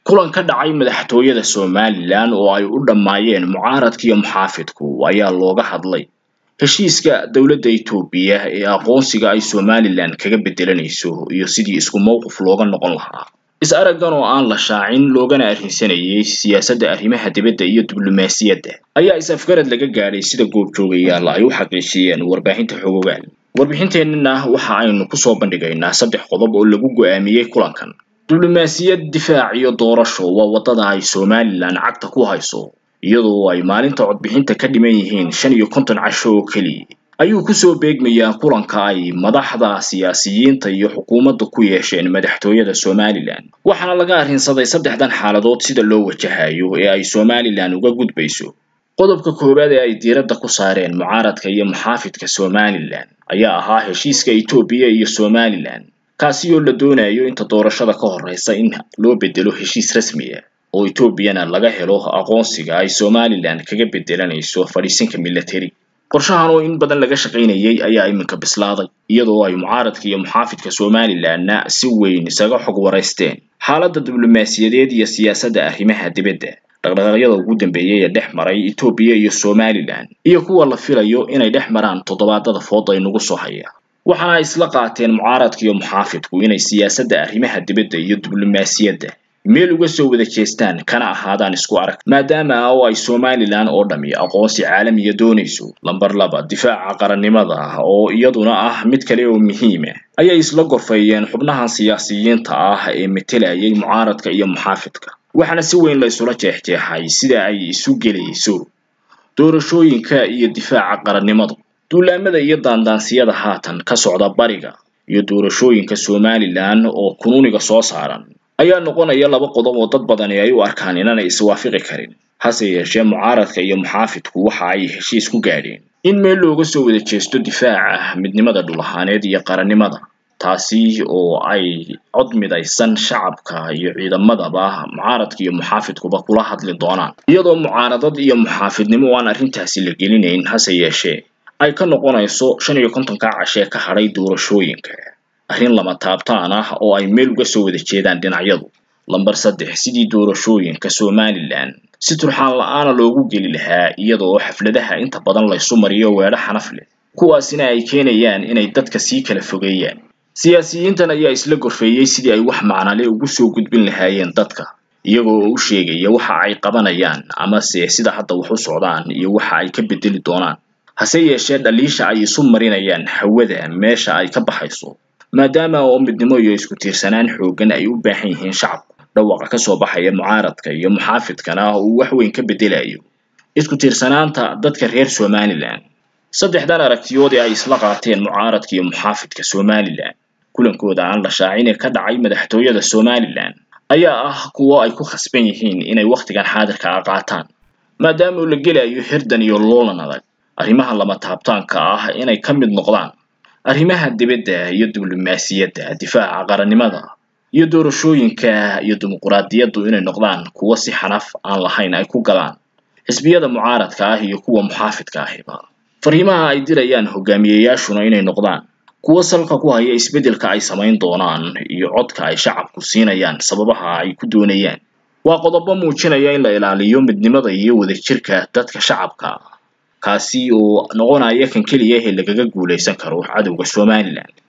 kulan ka dhacay madaxtooyada somalilan oo ay u dhammaayeen mucaaradka iyo muxaafidku ayaa looga hadlay heshiiska dowladda etoobiya ee aqoonsiga ay somalilan kaga bedelanayso iyo sidii isku mowqif looga noqon lahaa is-araggan oo aan la shaacin loogana arrinsanayay siyaasadda arrimaha dibadda iyo diblomaasiyadda ayaa is-afgarad laga gaadhay sida goobjoogayaal ay u xaqiijiyeen warbaahinta xogogaal warbixinteennana waxa aynu kusoo bandhigaynaa saddex qodob oo lagu go'aamiyey kulankan diblomaasiyad difaac iyo doorasho waa waddada ay somalilan cagta ku hayso iyadoo ay maalinta codbixinta ka dhiman yihiin shan iyo konton casho oo keliya ayuu kusoo beegmayaa kulanka ay madaxda siyaasiyiinta iyo xukuumadda ku yeesheen madaxtooyada somalilan waxaana laga arrinsaday saddexdan xaaladood sida loo wajahayo ee ay somalilan uga gudbayso qodobka koowaad ee ay diiradda ku saareen mucaaradka iyo muxaafidka somalilan ayaa ahaa heshiiska etoobiya iyo somalilan kaasi oo la doonayo inta doorashada ka horreysa in loo bedelo heshiis rasmi ah oo etoobiyana laga helo aqoonsiga ay somalilan kaga bedelanayso fadhiisinka military qorshahan oo in badan laga shaqaynayay ayaa iminka bislaaday iyadoo ay mucaaradka iyo muxaafidka somalilanna si weyn isaga xog waraysteen xaaladda diblomaasiyadeed iyo siyaasadda arrimaha dibadda dhaqdhaqaaqyada ugu dambeeyay ee dhex maray etoobiya iyo somalilan iyo kuwa la filayo inay dhex maraan toddobaadada fooda inagu soo haya waxaana ay isla qaateen mucaaradka iyo muxaafidku inay siyaasadda arrimaha dibadda iyo diblomaasiyadda meel uga soo wada jeestaan kana ahaadaan isku arag maadaama oo ay somalilan oo dhami aqoonsi caalamiya doonayso lamber laba difaaca qarannimada oo iyaduna ah mid kale oo muhiima ayay isla gorfeeyeen xubnahan siyaasiyiinta ah ee metelayay mucaaradka iyo muxaafidka waxaana si weyn la isula jeexjeexay sida ay isu gelayso doorashooyinka iyo difaaca qarannimadu duulaamada iyo daandaansiyada haatan ka socda bariga iyo doorashooyinka somalilan oo kunuuniga soo saaran ayaa noqonaya laba qodob oo dad badani ay u arkaan inaanay iswaafaqi karin hase yeeshee mucaaradka iyo muxaafidku waxa ay heshiis ku gaadheen in meel looga soo wada jeesto difaaca midnimada dhul ahaaneed iyo qarannimada taasi oo ay cod midaysan shacabka iyo ciidamadaba mucaaradka iyo muxaafidkuba kula hadli doonaan iyadoo mucaaradad iyo muxaafidnimo aan arrintaasi la gelinayn hase yeeshee ay ka noqonayso shan iyo kontonka cashee ka hadhay doorashooyinka arrin lama taabtaan ah oo ay meel uga soo wada jeedaan dhinacyadu lamber saddex sidii doorashooyinka somalilan si turxaan la-aana loogu geli lahaa iyadoo xafladaha inta badan laysu mariyo weedho xanaf leh kuwaasina ay keenayaan inay dadka sii kala fogeeyaan siyaasiyiintan ayaa isla gorfeeyey sidii ay wax macnale ugu soo gudbin lahaayeen dadka iyagoo oo u sheegaya waxa ay qabanayaan amase sida hadda wax u socdaan iyo waxa ay ka bedeli doonaan hase yeeshee dhaliisha ay isu marinayaan hawada meesha ay ka baxayso maadaama oo midnimo iyo isku tiirsanaan xooggan ay u baahan yihiin shacabku dhawaqa ka soo baxaya mucaaradka iyo muxaafidkana uu wax weyn ka bedelayo isku tiirsanaanta dadka reer somalilan saddexdan aragtiyood ee ay isla qaateen mucaaradka iyo muxaafidka somalilan kulankooda aan la shaacin ee ka dhacay madaxtooyada somalilan ayaa ah kuwo ay ku khasban yihiin inay wakhtigan xaadirka ah qaataan maadaama uu la gelayo hirdan iyo loolan adag arrimaha lama taabtaanka ah inay ka mid noqdaan arrimaha dibadda iyo diblomaasiyadda difaaca qarannimada iyo doorashooyinka iyo dimuquraadiyaddu inay noqdaan kuwo si xanaf aan lahayn ay ku galaan xisbiyada mucaaradka ah iyo kuwa muxaafidka ahiba fariimaha ay dirayaan hogaamiyeyaashuna inay noqdaan kuwo salka ku haya isbeddelka ay samayn doonaan iyo codka ay shacabku siinayaan sababaha ay ku doonayaan waa qodobo muujinaya in la ilaaliyo midnimada iyo wadajirka dadka shacabka kaasi oo noqonaya kan keliya ee lagaga guulaysan karo cadowga somalilan